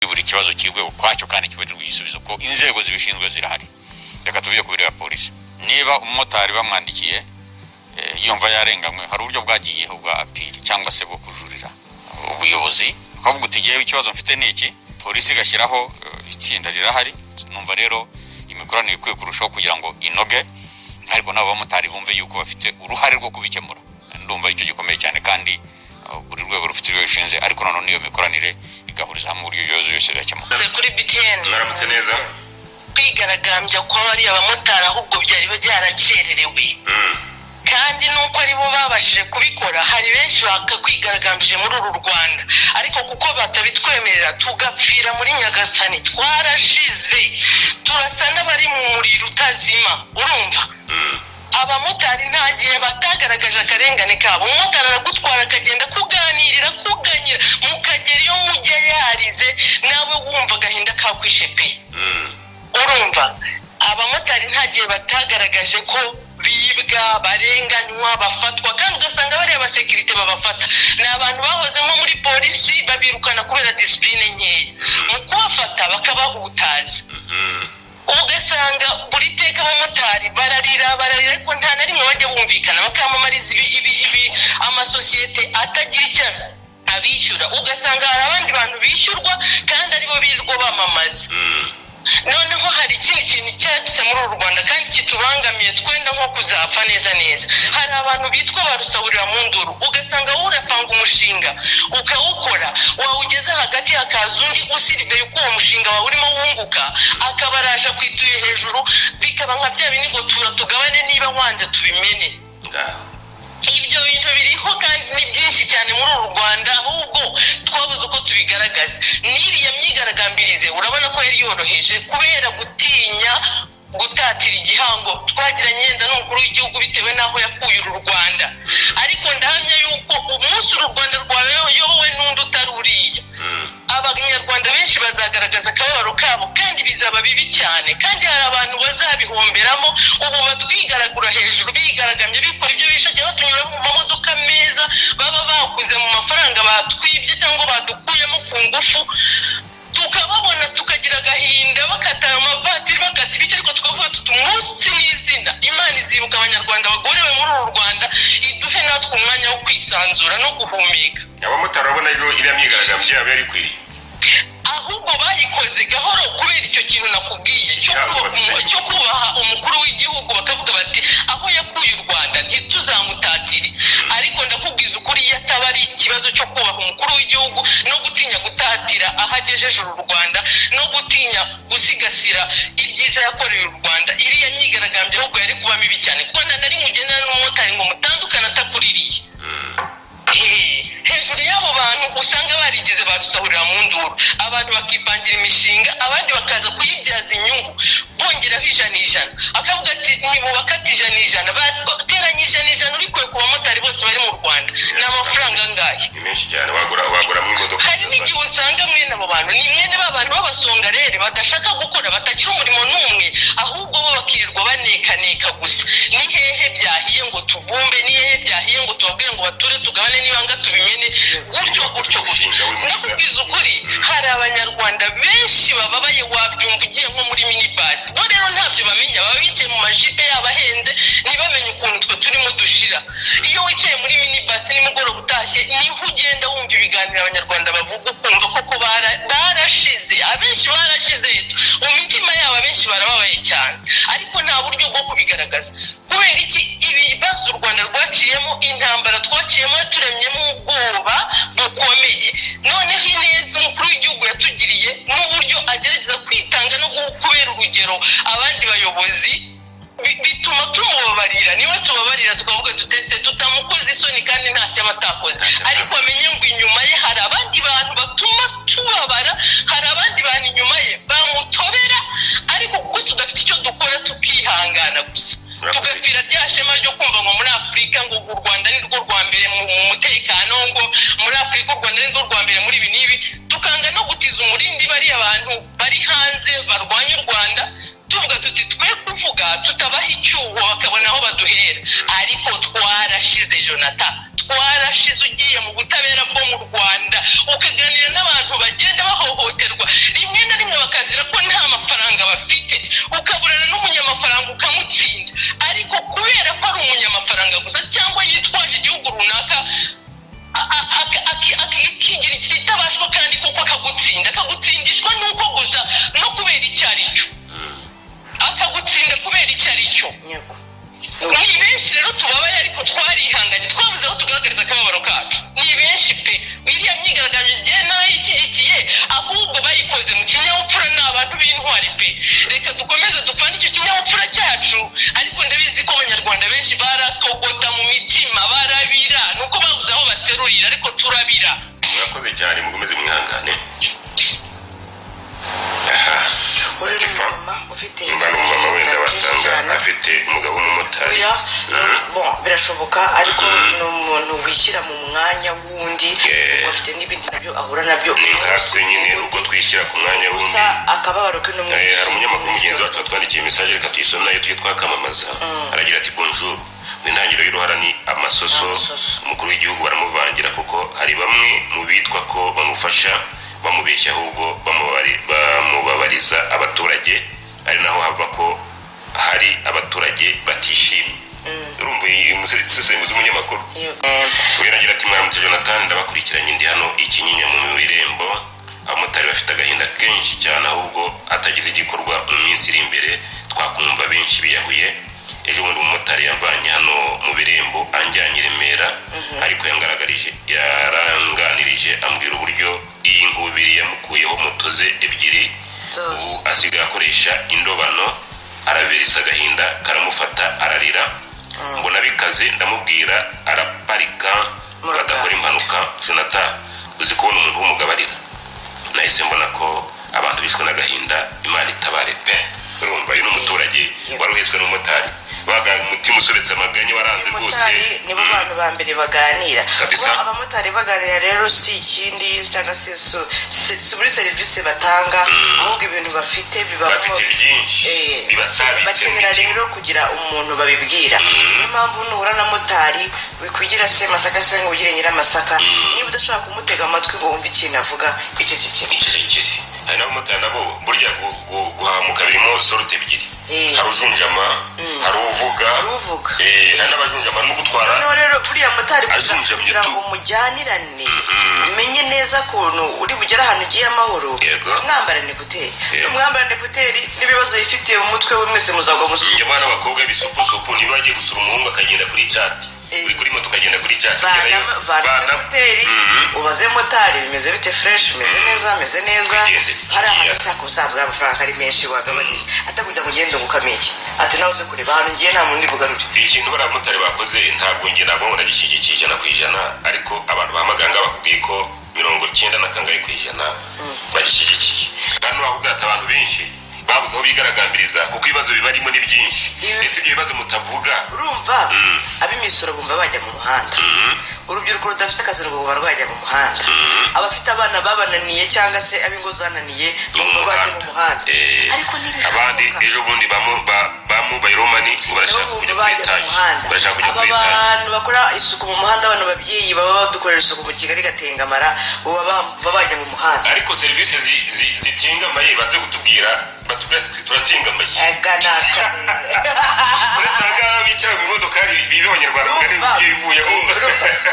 buri kibazo kigwe ukwacyo kandi kibonerwe igisubizo kuko inzego zibishinzwe zirahari reka tubyo ku biro ya polisi niba umumotari bamwandikiye yumva yarenganywe hari uburyo bwagiyeho bwa apiri cyangwa se bwo kujurira ubuyobozi ukavuga uti ngewe ikibazo mfite ni iki polisi igashyiraho itsinda rirahari numva rero imikoranire ikwiye kurushaho kugira ngo inoge ariko n'abo bamotari bumve yuko bafite uruhare rwo kubikemura ndumva icyo gikomeye cyane kandi buri rwego rufite urwego rushinze ariko noneho n'iyo mikoranire igahuriza hamwe uburyo ibibazo byose bigakemuka kuri btn mwaramutse neza kwigaragambya kwa bariya bamotari ahubwo byari byarakererewe kandi nuko aribo babashije kubikora hari benshi bakakwigaragambije muri uru rwanda ariko kuko batabitwemerera tugapfira muri nyagasani twarashize turasa n'abari mu muriro utazima urumva abamotari nta gihe batagaragaje akarengane kabo umumotari aragutwara akagenda kuganirira kuganyira mukagera iyo mujya yarize nawe wumva agahinda kakwishepeye urumva abamotari nta gihe batagaragaje ko bibwa barenganywa bafatwa kandi ugasanga bariya abasekirite babafata ni abantu bahoze nko muri polisi babirukana kubera disipurine nkeya mu kubafata bakabahutaza ugasanga buri teka abamotari bararira bararira ariko nta na rimwe bajya bumvikana bakamamariza ibi amasosiyete atagira icyo abishyura ugasanga hari abandi bantu bishyurwa kandi aribo birirwa bamamaza noneho hari ikindi kintu cyadutse muri uru rwanda kandi kitubangamiye twenda nko kuzapfa neza neza hari abantu bitwa barusahurira mu nduru ugasanga wowe urapanga umushinga ukawukora wawugeza hagati hakaza undi usiriveye uko uwo mushinga wawe urimo wunguka akaba araje kwituye hejuru bikaba nka bya binigo tura tugabane niba wanze tubimene ibyo bintu biriho kandi ni byinshi cyane muri uru rwanda ahubwo twabuze uko tubigaragaza n'iriya myigaragambirize urabona ko yari yoroheje kubera gutinya gutatira igihango twagiranye yenda n'umukuru w'igihugu bitewe n'aho yakuye uru rwanda ariko ndahamya yuko umunsi uru rwanda rwayobowe n'undi utari uriya abanyarwanda benshi bazagaragaza akababaro kabo kandi bizaba bibi cyane kandi hari abantu bazabihomberamo ubu batwigaragura hejuru bigaragambye bikora ibyo bishakiye batunyura mu mamodoka meza baba baguze mu mafaranga batwibye cyangwa badukuyemo ku ngufu tukababona tukagira agahinda bakata ayo mavatiri bakata ibiki ariko tukavuga tuti umunsi n'izina imana izibuka abanyarwanda bagorewe muri uru rwanda iduhe natwe umwanya wo kwisanzura no guhumeka abamotari babona ejo iriya myigaragambyo yabo yari ikwiriye ahubwo bayikoze gahoro kubera icyo kintu nakubwiye cyo kubaha umukuru w'igihugu bakavuga bati aho yakuye u rwanda ntituzamutatire ariko ndakubwiza ukuri iyo ataba ari ikibazo cyo kubaha umukuru w'igihugu no gutinya gutatira aho agejeje uru rwanda no gutinya gusigasira ibyiza yakoreye u rwanda iriya myigaragambyo ahubwo yari kuba mibi cyane kuko nari mugendana n'umumotari ngo mutandukane atakuririye hejuru y'abo bantu usanga barigize barusahurira mu nduru abantu bakipangira imishinga abandi bakaza kuyibyaza inyungu bongeraho ijana ijana akavuga ati ntibubakate ijana ijana bateranye ijana ijana urikuye ku bamotari bose bari mu rwanda ni amafaranga angahe ni menshi cyane wagura wagura mu imodoka hari n'igihe usanga mwene abo bantu ni mwene ba bantu b'abasongarere badashaka gukora batagira umurimo n'umwe ahubwo bo bakirirwa banekaneka gusa ni hehe byahiye ngo tuvumbe ni hehe byahiye ngo tubabwire ngo bature tugabane n'ibanga tubimene gutyo gutyo gutyo nakubwiza ukuri hari abanyarwanda benshi bababaye wabyumva ugiye nko muri minibasi bo rero ntabyo bamenya baba bicaye mu majipe yabo ahenze ntibamenye ukuntu twe turimo dushira iyo wicaye muri minibasi nimugoroba utashye niho ugenda wumva ibiganiro abanyarwanda bavuga ukumva koko barashize abenshi barashize mu mitima yabo abenshi barababaye cyane ariko nta buryo bwo kubigaragaza kubera iki ibibazo u rwanda rwaciyemo intambara twaciyemo turemyemo ubwoba bukomeye noneho ineza umukuru w'igihugu yatugiriye n'uburyo agerageza kwitanga no kubera urugero abandi bayobozi bituma tumubabarira niwe tubabarira tukavuga tutese tutamukoze isoni kandi nta cyaba atakoze ariko amenye ngo inyuma ye hari abandi bantu batuma tubabara hari abandi bantu inyuma ye bamutobera ariko kuko tudafite icyo dukora tukihangana gusa tugapfira rya shema ryo kumva ngo muri afurika ngo u rwanda ni rwo rwa mbere mu mutekano ngo muri afurika u rwanda ni rwo rwa mbere muri ibi n'ibi tukanga no gutiza umurindi bariya bantu bari hanze barwanya u rwanda tuvuga tuti twe kuvuga tutabaha icyuho bakabona aho baduhera ariko twarashize jonathan twarashize ugiye mu butabera bwo mu rwanda ukaganira n'abantu bagenda bahohoterwa abantu b'intwari pe reka dukomeze dupfane icyo kinyabupfura cyacu ariko ndabizi ko abanyarwanda benshi baratogota mu mitima barabira ni uko babuze aho baserurira ariko turabira murakoze cyane mukomeze mwihangane aha uri tifa umumama ufite mba n'umumama wenda inda byinshi wasanga cyane. afite umugabo w'umumotari Oya, Mhm. bon, birashoboka ariko ni umuntu wishyira mu mwanya w'undi Yeah. kuko afite n'ibindi nabyo ahura nabyo ni nkatwe nyine uko twishyira ku mwanya w'undi gusa akababaro ke n'umwe Eh, hari umunyamakuru mugenzi wacu watwandikiye mesaje reka tuyisome nayo tujye twakamamaza aragira ati bonjour mu intangiriro y'uruhara ni amasoso Amasoso. umukuru w'igihugu baramuvangira kuko hari bamwe mu bitwa ko bamufasha bamubeshya ahubwo bamubari- bamubabariza abaturage ari naho hava ko hari abaturage batishimye urumva iyi musesenguzi w'umunyamakuru Iyo- weragira ati mwaramutse jonathan ndabakurikiranye ndi hano ikinyinya mu irembo abamotari bafite agahinda kenshi cyane ahubwo hatagize igikorwa mu minsi iri imbere twakumva benshi biyahuye ejo bundi umumotari yamvanye hano mu birembo anjyanye i remera ariko yangaragarije yaranganirije ambwira uburyo iyi ngubiri yamukuyeho moto ze ebyiri Zose. ubu asigaye akoresha indobano araberisa agahinda karamufata ararira mbona bikaze ndamubwira araparika Murakaza. badakora impanuka jonathan uzi kubona umuntu w'umugabarira nahise mbona ko abantu bishwe n'agahinda imana itabare pe urumva uyu ni umuturage Yeah. wari uhetswe n'umumotari baga umutima usobetse amaganya waranze rwose abamotari nibo Mm. bantu ba mbere baganira Kabisa. kuba abamotari baganira rero si ikindi cyangwa si su- si si muri serivisi batanga ahubwo ibintu bafite bibamo bafite byinshi Eh, bibasabitse mu bakenera mitima. rero kugira umuntu babibwira niyo mpamvu nuhura na motari wikwigira se masaka se ngo ugire nyiramasaka niba udashobora kumutega amatwi ngo wumve ikintu avuga icecekere icecekere hari n'abamotari nabo burya gu- gu- guhamuka birimo sorute ebyiri Eh. hari ujunjama hari uvuga Hari uvuga. eh, hari n'abajunjama no gutwara noneho rero buriya motari kugira- Azunjamye kugira tu. ngo mujyanirane umenye neza ukuntu uri bugere ahantu ugiye amahoro Yego. mwambarane ekuteri Yego. mwambarane ekuteri n'ibibazo yifitiye mu mutwe we mwese muzagwa musu njya abana b'abakobwa bisupusupu niba bagiye gusura umuhungu akagenda kuri cati Eh. uri kuri moto ukagenda kuri cati Vanamo- vanamo ekuteri ubaze motari bimeze bite fureshi bimeze neza bimeze neza Wigendere. hari ahantu Yeah. ushaka ubusanzwe ari amafaranga ari menshi wagabanije atakugira ngo ugende ngo ukameye ati nawe uze kureba ahantu ngiye nta muntu uri bugarure ikintu bariya bamotari bakoze ntabwo njye ntabwo nagishyigikiye ijana ku ijana ariko abantu ba maganga bakubwiye ko mirongo cyenda na kangahe ku ijana bagishyigikiye kandi n'uwaho ubwato abantu benshi babuze aho bigaragambiriza kuko ibibazo bibarimo ni byinshi Ibi- ese ibyo bibazo mutavuga urumva Mm. ab'imisoro bumva bajya mu muhanda urubyiruko rudafite akazi ngo buba rwajya mu muhanda abafite abana babananiye cyangwa se ab'ingo zananiye Ni mu bumva bajya mu muhanda Eh, ariko abandi ntibishoboka ejo bundi bamu- ba- bamubaye romani ngo nabo barashaka bumva kujya kuri bajya mu etaje muhanda barashaka kujya aba kuri etaje bantu bakora isuku mu muhanda bano babyeyi baba badukorera isuku mu kigali gatengamara baba bumva bajya mu muhanda ariko serivisi zi- zi- zitingamaye baze kutubwira batubwira ati turatingamaye ega ni akazi uretse ahangaha bicara mu modoka bibi abanyarwanda mugari ugiye ivuyemo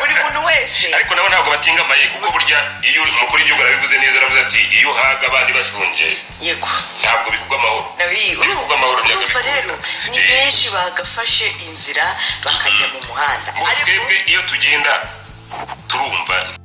buri muntu wese ariko nabo ntabwo batingamaye kuko burya iyo umukuru w'igihugu arabivuze neza aravuze ati iyo uhaga abandi bashonje yego ntabwo bivugwa amahoro Ibikorwa amahoro ntabwo urumva bikunda. rero ni Eh. benshi bagafashe inzira bakajya mu muhanda ngo ariko twebwe iyo tugenda turumva